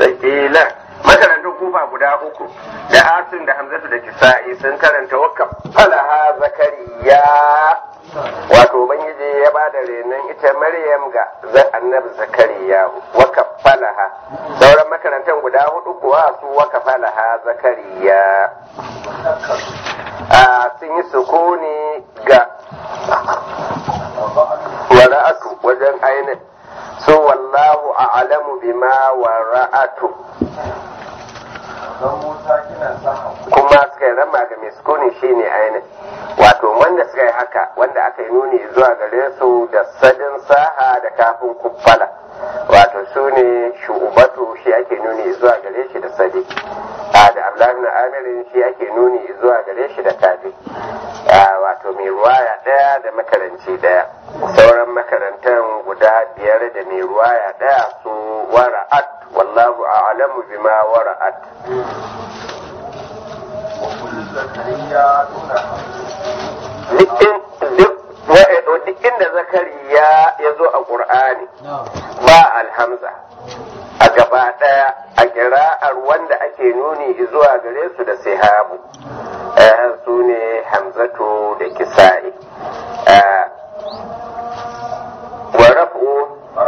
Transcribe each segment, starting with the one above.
sakila makarantar kufa guda uku da asin da hamzatu da kisa'i sun karanta wakaf falaha zakariya wato ubangiji ya ba da renon ita maryam ga annabi zakariya wakaf falaha sauran makarantar guda hudu kuwa su wakaf falaha zakariya a sun yi sukuni ga wara'atu wajen ainihin so wallahu a'lamu bima wara'atu kuma suka yi rama ga mai sukuni shine ainihin wato wanda suka yi haka wanda aka yi nuni zuwa gare su da sadin saha da kafin kuffala wato su ne shubatu shi ake nuni zuwa gare shi da sadi a da abdullahi na amirin shi ake nuni zuwa gare shi da kafi wato mai ruwaya daya da makaranci daya sauran makarantar guda biyar da mai ruwaya daya su wara'at wallahu a'lamu bima wara'at duk inda zakariya ya zo a ƙur'ani ba alhamza a gaba ɗaya a kira'ar wanda ake nuni zuwa gare su da sihabu su ne hamzatu da kisa'i wa raf'u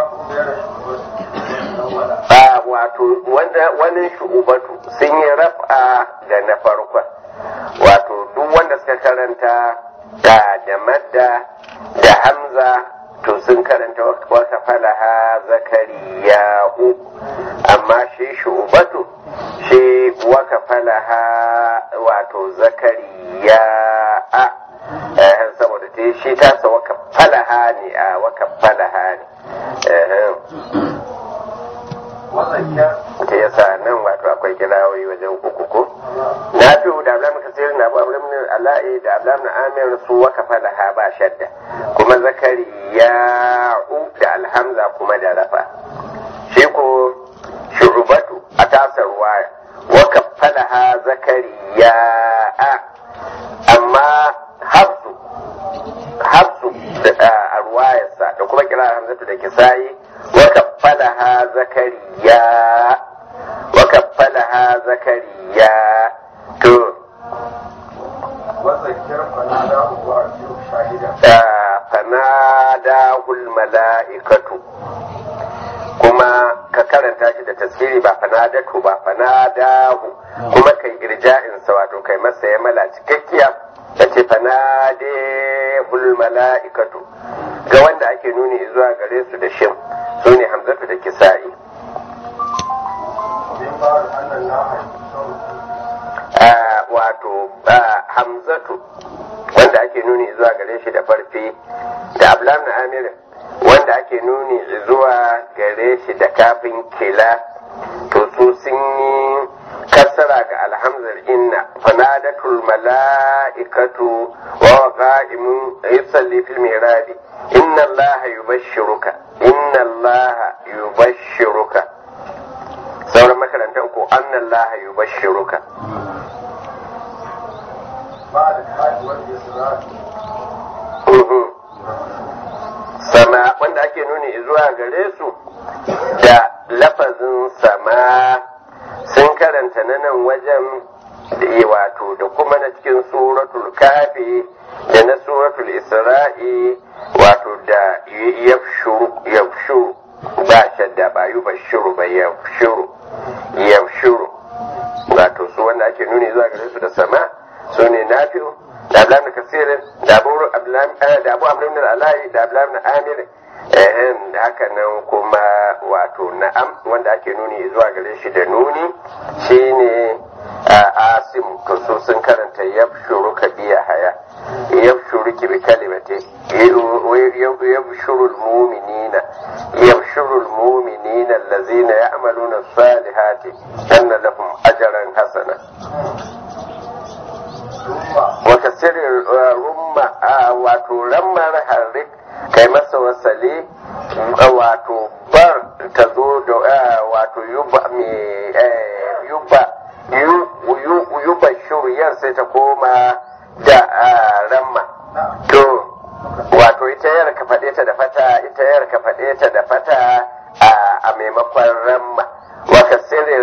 wato wani shu'ubatu sun yi raf'a da na farkon wato duk wanda suka karanta da da madda da hamza to sun karanta wata falaha zakariya'u amma shi shubatu shi waka falaha wato zakariya'a saboda ta shi tasa waka falaha ne a waka falaha ne ta yasa nan wato akwai kirawoyi wajen uku ko na fi da ablamin kasir na abu ablamin ala'i da ablamin amir su waka falaha ba shadda kuma zakariya da alhamza kuma da rafa shi ko shurubatu a tasa ruwaya waka falaha zakariya amma hafsu hafsu a ruwayarsa da kuma kira hamzatu da kisayi waka falaha zakariya waka falaha zakariya to fanadahul mala'ikatu kuma ka karanta shi da tasiri ba fanadatu ba fanadahu kuma kai irja'insa wato kai masa ya mala cikakkiya da ce fanadahul mala'ikatu ga wanda ake nuni zuwa gare su da shin su ne hamzatu da kisa'i wato hamzatu wanda ake nuni zuwa gare shi da farfi da ablam na amirin wanda ake nuni zuwa gare shi da kafin kila to su sun yi kasara ga alhamzar inna fanadatul mala'ikatu wa qa'imun yusalli fil mirabi inna allaha yubashshiruka inna allaha yubashshiruka sauran makarantar ko anna allaha yubashshiruka sama wanda ake nuni zuwa gare su da lafazin sama sun karanta na nan wajen da wato da kuma na cikin suratul kafi da na suratul isra'i wato da yafshuru ba shadda ba yi bashiru ba yafshuru yafshuru wato su wanda ake nuni zuwa gare su da sama su ne nafi'u da abdullahi kasirin da abu abdullahi alayi da abdullahi amir ehem da haka nan kuma wato na'am wanda ake nuni zuwa gare shi da nuni shine asim to su sun karanta yabshuru ka biya haya yabshuru ki bi kalimati yabshuru almu'minina yabshuru almu'minina allazina ya'maluna as-salihati anna lahum ajran hasana wata sirrin rumma wato rammar harik kai masa wasali wato bar ta zo da wato yuba mai yuba yuba shuriyar sai ta koma da ramma to wato ita yar ka faɗe ta da fata ita yar ka faɗe ta da fata a maimakon ramma waka sirri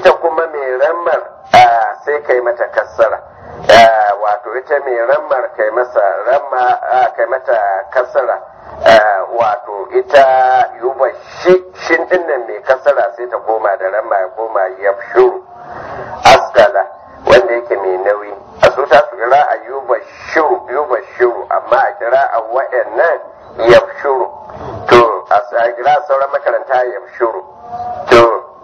ita kuma mai rammar sai kai mata kassara wato ita mai rammar kai masa ramma kai mata kassara wato ita yuba shi shin dinnan mai kassara sai ta koma da ramma ya koma yafshuru askala wanda yake mai nauyi a su ta su kira a yuba shuru yuba shuru amma a kira a wa'annan yafshuru to a kira sauran makaranta yafshuru to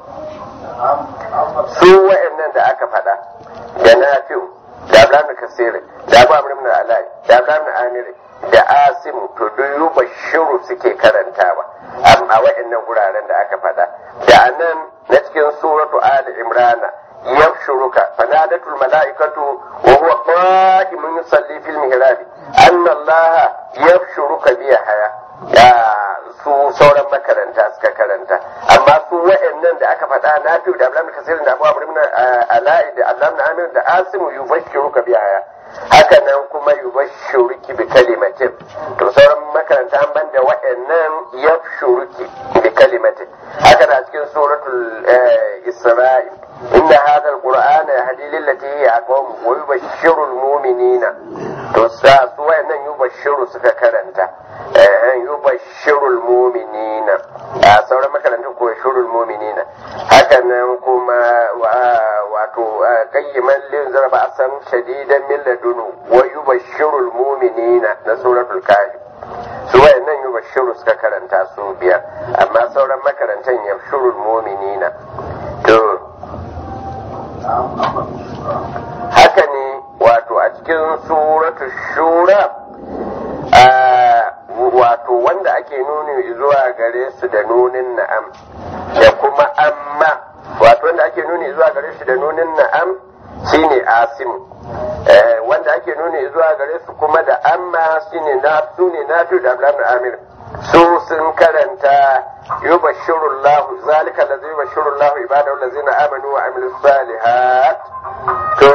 su wa'annan da aka faɗa da nafi'u da abraham kasiri da abu amr ibn alai da abraham amiri da asimu to duk yuba shiru suke karantawa amma wa'annan guraren da aka faɗa da anan na cikin suratu ali imrana yafshuruka fanadatul mala'ikatu wa huwa qa'imun yusalli fil mihrab anna allaha yafshuruka bi haya da su sauran makaranta suka karanta amma su wa'annan da aka faɗa na fi da abdullahi kasir da abu amr ibn ala'i da abdullahi amir da asimu yubashshiruka bi haya haka nan kuma yubashshiruki bi kalimatin to sauran makaranta an banda wa'annan yafshuruki bi kalimatin haka da cikin suratul isra'i inna hadha alqur'ana yahdi lillati hiya aqwam wa yubashshiru almu'minina to sa su wa'annan yubashshiru suka karanta eh yubashshiru almu'minina a sauran makarantun ko yashuru almu'minina haka nan kuma wato qayyiman lin zarba asan shadidan min ladunu wa yubashshiru almu'minina na suratul kahf su wayannan yubashshiru suka karanta su biyar amma sauran makarantan yashuru almu'minina to haka ne wato a cikin suratu shura wato wanda ake nuni zuwa gare su da nunin na'am da kuma amma wato wanda ake nuni zuwa gare su da nunin na'am shine asim wanda ake nuni zuwa gare su kuma da amma shine na su ne na da abdullahi amir su sun karanta yubashirullahu zalika allazi yubashirullahu ibadahu allazina amanu wa amilus salihat to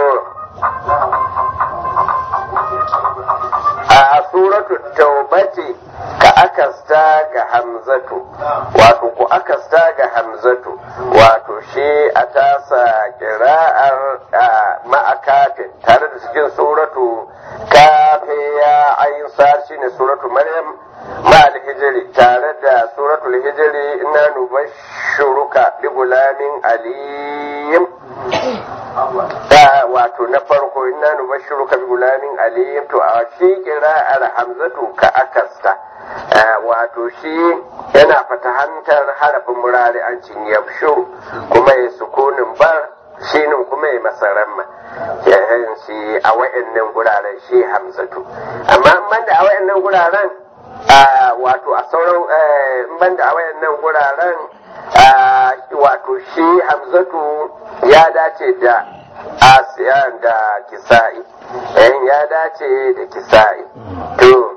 a suratu taubati ka akasta ga hamzatu wato ku akasta ga hamzatu wato shi a tasa kira'ar ma'akafin tare da cikin suratu kafe ya ayin shi ne suratu maryam ma'al hijiri tare da suratul hijiri ina nubashuruka bi gulamin aliyim da wato na farko ina nubashiruka bi gulamin aliyim to a shi kira'ar hamzatu ka akasta wato shi yana fatahantar harafin murari an cin yabshu kuma ya sukunin bar shinin kuma ya masaramma yayin shi a wa'annan guraren shi hamzatu amma banda a wa'annan guraren wato a sauran banda a wa'annan guraren wato shi hamzatu ya dace da asiyan da kisa'i ya dace da kisa'i to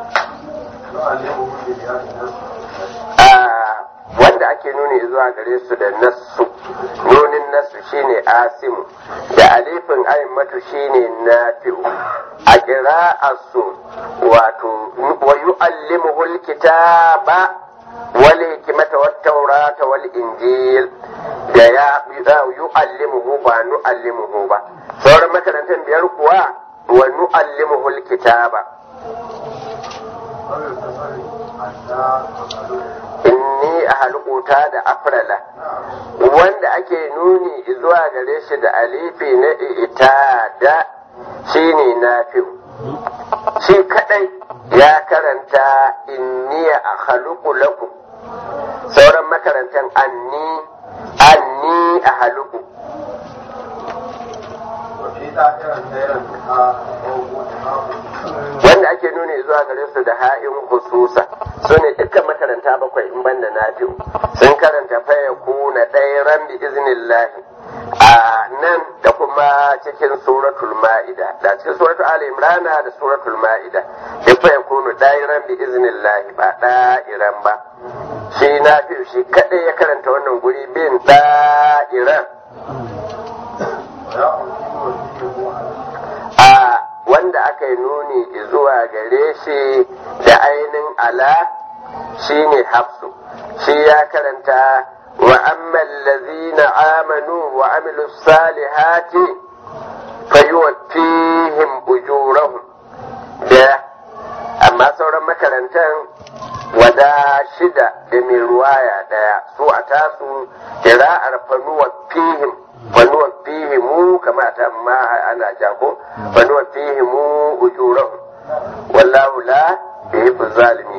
wanda ake nuni zuwa gare su da nassu nunin nassu shine asimu da alifin aimatu shine nafi'u a kira'arsu wato wa yu'allimuhu alkitaba wal hikmata wat tawrata wal injil da ya yu'allimuhu ba nu'allimuhu ba sauran makarantar biyar kuwa wa nu'allimuhu alkitaba inni a halkuta da afrala wanda ake nuni zuwa gare shi da alifi na ita da shi ne na shi kadai ya karanta inni a haluku lakum sauran makarantar anni anni a haluku wanda ake nuni zuwa gare su da ha'in hususa su ne dukkan makaranta bakwai in banda na biyu sun karanta faya kuna ɗaya ran bi iznillahi a nan da kuma cikin suratul ma'ida da cikin suratul ali imrana da suratul ma'ida duk faya kunu ɗaya ran bi iznillahi ba ɗa'iran ba shi na biyu shi kaɗai ya karanta wannan guri bin ɗa'iran a wanda aka yi nuni zuwa gare shi da ainin ala shi ne hafsu shi ya karanta وأما الذين آمنوا وعملوا الصالحات فيوفيهم أجورهم ده أما سورة makarantar wada shida da mai ruwaya daya su a tasu kira'ar fanuwa fihim fanuwa fihimu kama ta ma ana jago fanuwa fihimu ujurahum wallahu la yuhibbu zalimin